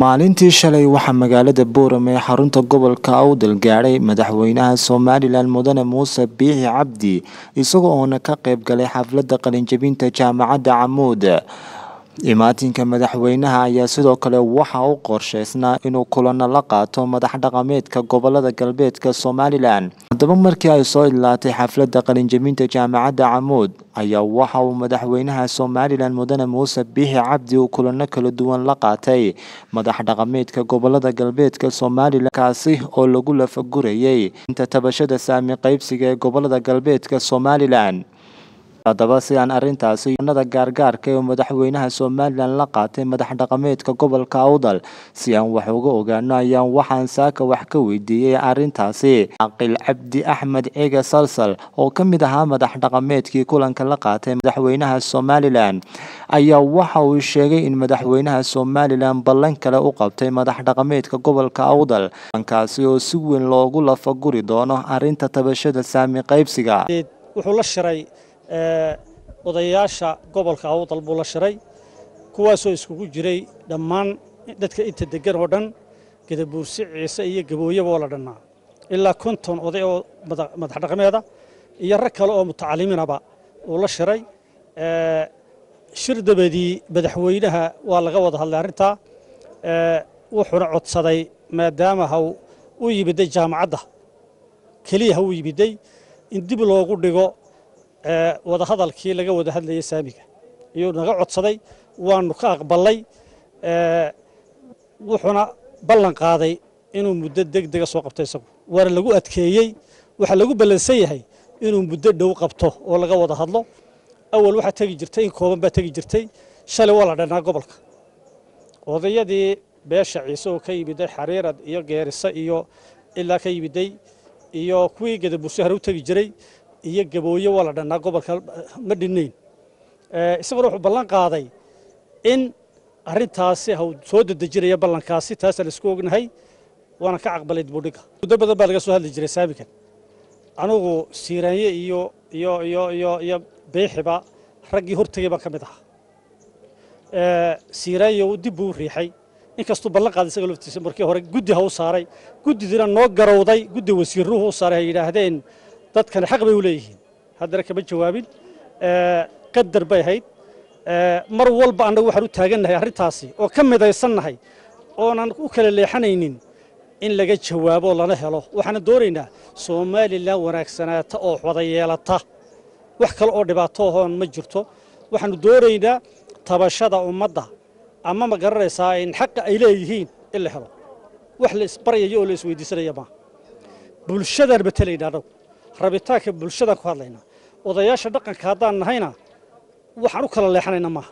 maalintii shalay waxaa magaalada boorame ee xarunta gobolka awdal gaadhay madaxweynaha somalilan mudane muuse biixi cabdi isagoo oona ka qayb galay xafladda qalinjabinta jaamacadda camuud imaatinka madaxweynaha ayaa sidoo kale waxa u qorsheysnaa inuu kulano la qaato madax dhaqameedka gobolada galbeedka somalilan haddaba markii ay soo idlaatay xafladda qalinjabinta jaamacadda camuud ayaa waxa uu madaxweynaha somalilan mudane muuse biixi cabdi uu kulano kala duwan la qaatay madax dhaqameedka gobolada galbeedka somalilan kaasi oo lagu lafagurayay inta tabashada saami qaybsiga ee gobolada galbeedka somalilan haddaba si aan arrintaasi nada gaargaarka ee madaxweynaha somalilan la qaatay madax dhaqameedka gobolka awdal si aan wax uga ogaano ayaan waxaan saaka wax ka weydiiyey arrintaasi caqil cabdi axmed cege salsal oo ka mid ahaa madax dhaqameedkii kulanka la qaatay madaxweynaha somalilan ayaa waxa uu sheegay in madaxweynaha somalilan ballan kale u qabtay madax dhaqameedka gobolka awdal kaasi oo si weyn loogu lafaguri doono arrinta tabashada saami qaybsiga wuxuu la shiray odayaasha gobolka awdal buu la shiray kuwaasoo iskugu jiray dhammaan dadka inta degan oo dhan gadabuursi ciise iyo gabooyaba oo la dhannaa ilaa konton oday oo madax dhaqameeda iyo rag kale oo mutacalimiinaba uu la shiray shir dabadii madaxweynaha waa laga wada hadlay arrintaa wuxuuna codsaday maadaama ha u yimiday jaamacadda keliya ha u yimiday in dib loogu dhigo wadahadalkii laga wada hadlayay saamiga iyuu naga codsaday waanu ka aqbalay wuxuuna ballan qaaday inuu muddo deg dega soo qabto isagu waana lagu adkeeyey waxaa lagu ballansan yahay inuu muddo dhow qabto oo laga wada hadlo awal waxaa tegi jirtay in kooban baa tegi jirtay shalay waa la dhannaa gobolka odayadii beesha ciise oo ka yimiday xariirad iyo geerisa iyo ilaa ka yimiday iyo kuwii gadaburso hore u tegi jiray iyo gabooye waa la dhannaa gobolka ma dhinnayn isaguna wuxuu ballan qaaday in arrintaasi ha soo dedejinaya ballankaasi taasa laisku ognahay waana ka caqbalay dibudhigga muddo badan baa laga soo hadli jiray saamikan anugu siiraanye iyo iyo iyo iyo iyo beexiba raggii hortegay baan ka mid ahaa siiraanye dib buu u riixay inkastuu ballan qaaday isaga laftiisa markii hore guddi ha u saaray guddidina noo garowday guddi wasiiruhu u saaray hay yidhaahdeen dadkani xaq bay u leeyihiin haddana kama jawaabin qadar bay ahayd mar walba annagu waxaan u taagannahay arrintaasi oo ka midaysannahay oonan u kala leexanaynin in laga jawaabo lana helo waxaana doonaynaa somalilan wanaagsanaata oo wada yeelata wax kale oo dhibaato ahoon ma jirto waxaanu doonaynaa tabashada ummadda ama ma garanaysaa in xaqa ay leeyihiin in la helo wax la isbaryayo oo la isweydiisanaya maaha bulshadaan matelaynaa annagu rabitaanka bulshadaan ku hadlaynaa odayaasha dhaqanka haddaan nahayna waxaan u kala leexanayna maaha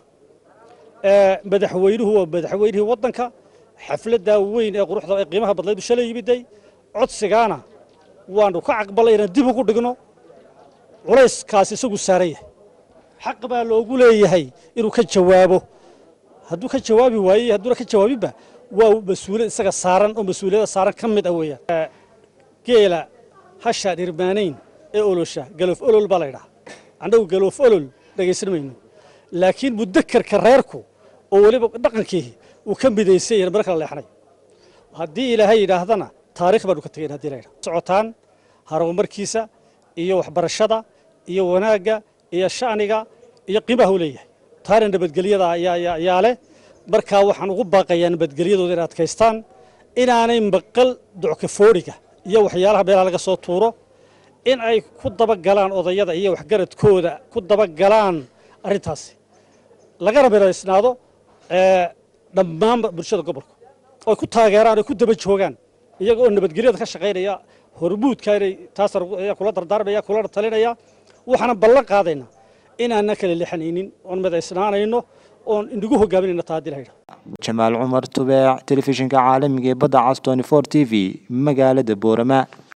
madaxweynuhu waa madaxweynihii waddanka xafladdaa weyn ee quruxda ee qiimaha badlaydu shalay yimiday codsigaana waanu ka caqbalay inaan dib ugu dhigno culayskaasi isagu saaran yahay xaq baa loogu leeyahay inuu ka jawaabo hadduu ka jawaabi waaye hadduuna ka jawaabinba waa mas-uuliyad isaga saaran oo mas-uuliyadda saaran ka mid ah weeyaan geela hashaan irmaanayn ee olosha galoof olol baa laydhaha annagu galoof olol dhegaysan mayno laakiin mudakarka reerku oo weliba dhaqankii uu ka midaysan yahay mar kala leexanay haddii ilaahay yidhaahdana taarikh baanu ka tegayn haddii layidhaha socotaan horumarkiisa iyo waxbarashada iyo wanaagga iyo sha'niga iyo qiimaha u leeyahay taana nabadgelyada ayaa leh markaa waxaan ugu baaqayaa nabadgelyadooda inay adkaystaan inaanay maqal duckafooriga iyo waxyaalaha meelaha laga soo tuuro in ay ku dabagalaan odayada iyo waxgaradkooda ku dabagalaan arrintaasi lagana midaysnaado dhammaanba bulshada gobolka oy ku taageeraan oy ku daba joogaan iyaga oo nabadgelyada ka shaqaynaya hormuudka inay taas kula dardaarmaya kula talinaya waxaana ballan qaadaynaa inaanan kala leexanaynin oon midaysnaanayno oon inagu hogaaminayno taa haddii la yidhaha jamaal cumar tubeec telefishinka caalamiga ee badda cas tony for t v magaalada boorama